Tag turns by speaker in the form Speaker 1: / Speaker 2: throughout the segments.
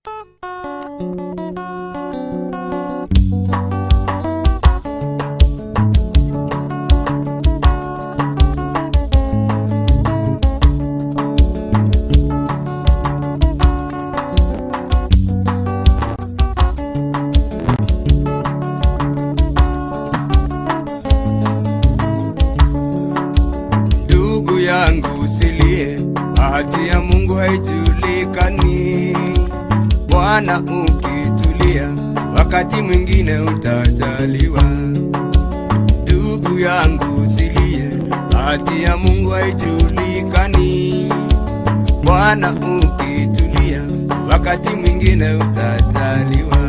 Speaker 1: Ndugu yangu usilie, bahati ya Mungu haijulikani. Bwana ukitulia, wakati mwingine utajaliwa. Ndugu yangu usilie, bahati ya Mungu haijulikani. Bwana ukitulia, wakati mwingine utajaliwa.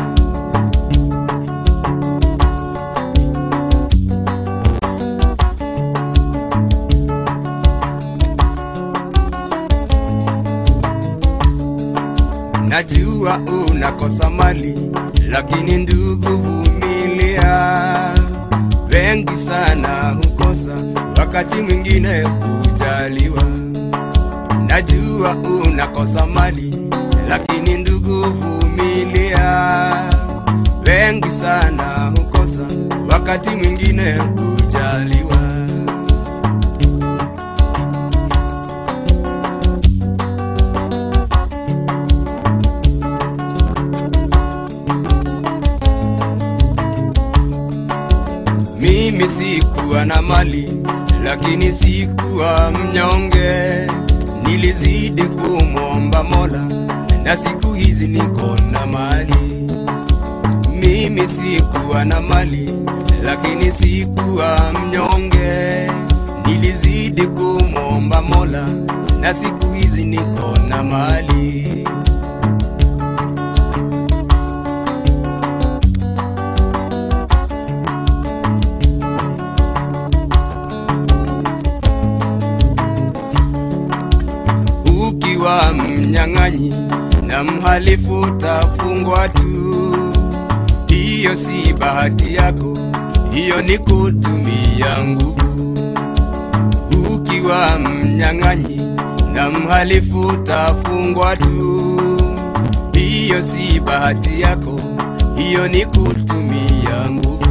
Speaker 1: Najua unakosa mali, lakini ndugu, vumilia. Wengi sana hukosa, wakati mwingine hujaliwa. Najua unakosa mali, lakini ndugu, vumilia. Wengi sana hukosa, wakati mwingine hujaliwa. Mimi sikuwa na mali, lakini sikuwa mnyonge. Nilizidi kumwomba Mola, na siku hizi niko na mali. Mimi sikuwa na mali, lakini sikuwa mnyonge. Nilizidi kumwomba Mola, na siku hizi niko na mali. ukiwa mnyang'anyi na mhalifu utafungwa tu. Hiyo si bahati yako, hiyo ni kutumia nguvu. Ukiwa mnyang'anyi na mhalifu utafungwa tu. Hiyo si bahati yako, hiyo ni kutumia nguvu.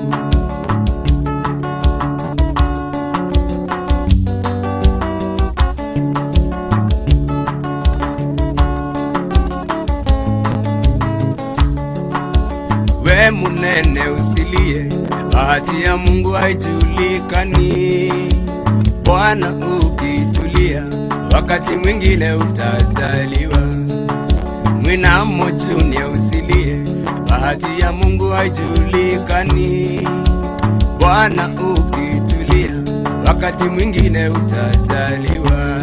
Speaker 1: We munene usilie, bahati ya Mungu haijulikani. Bwana ukitulia, wakati mwingine utajaliwa. Mwinamo Junior usilie, bahati ya Mungu haijulikani. Bwana ukitulia, wakati mwingine utajaliwa.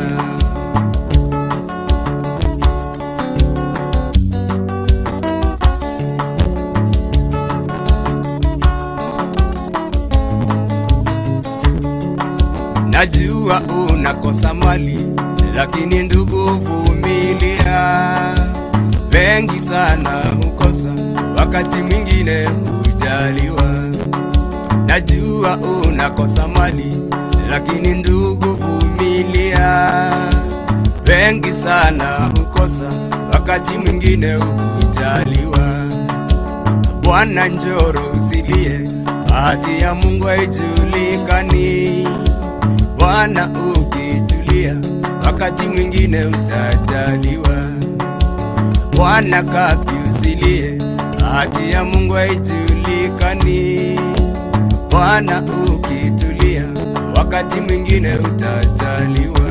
Speaker 1: Najua unakosa mali, lakini ndugu, vumilia. Wengi sana hukosa, wakati mwingine hujaliwa. Najua unakosa mali, lakini ndugu, vumilia. Wengi sana hukosa, wakati mwingine hujaliwa. Bwana njoro usilie, bahati ya Mungu haijulikani. Bwana ukitulia, wakati mwingine utajaliwa. Bwana kapi usilie, bahati ya Mungu haijulikani. Bwana ukitulia, wakati mwingine utajaliwa.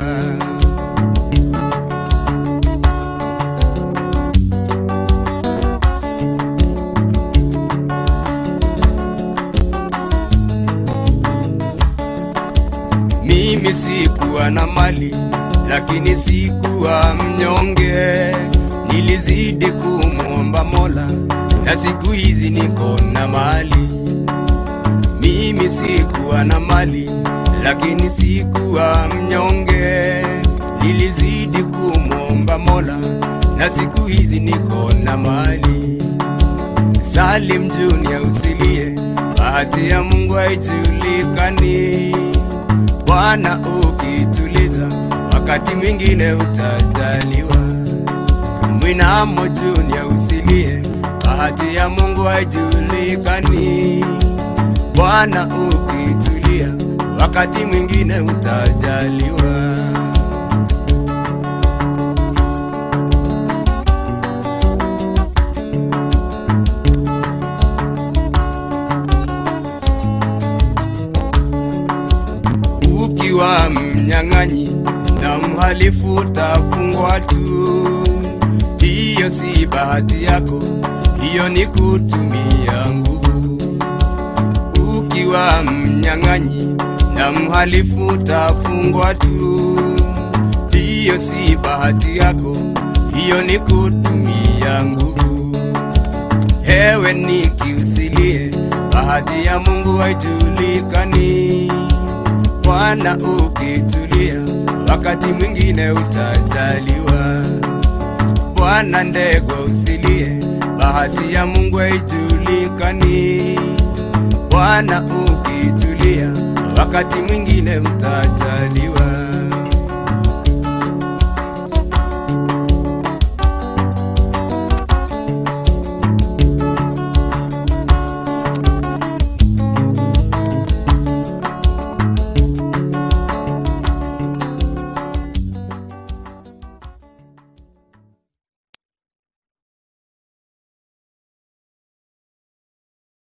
Speaker 1: Mimi sikuwa na mali, lakini sikuwa mnyonge. Nilizidi kumwomba Mola, na siku hizi niko na mali. Mimi sikuwa na mali, lakini sikuwa mnyonge. Nilizidi kumwomba Mola, na siku hizi niko na mali. Salim Junior usilie, bahati ya Mungu haijulikani. Bwana ukituliza, wakati mwingine utajaliwa. Mwinamo Junior usilie, bahati ya Mungu haijulikani. Bwana ukitulia, wakati mwingine utajaliwa. Ukiwa mnyang'anyi na mhalifu utafungwa tu, hiyo si bahati yako, hiyo ni kutumia nguvu. Ukiwa mnyang'anyi na mhalifu utafungwa tu, hiyo si bahati yako, hiyo ni kutumia nguvu. Hewe nikiusilie, bahati ya Mungu haijulikani. Bwana ukitulia, wakati mwingine utajaliwa. Bwana ndego usilie, bahati ya Mungu haijulikani. Bwana ukitulia, wakati mwingine utajaliwa.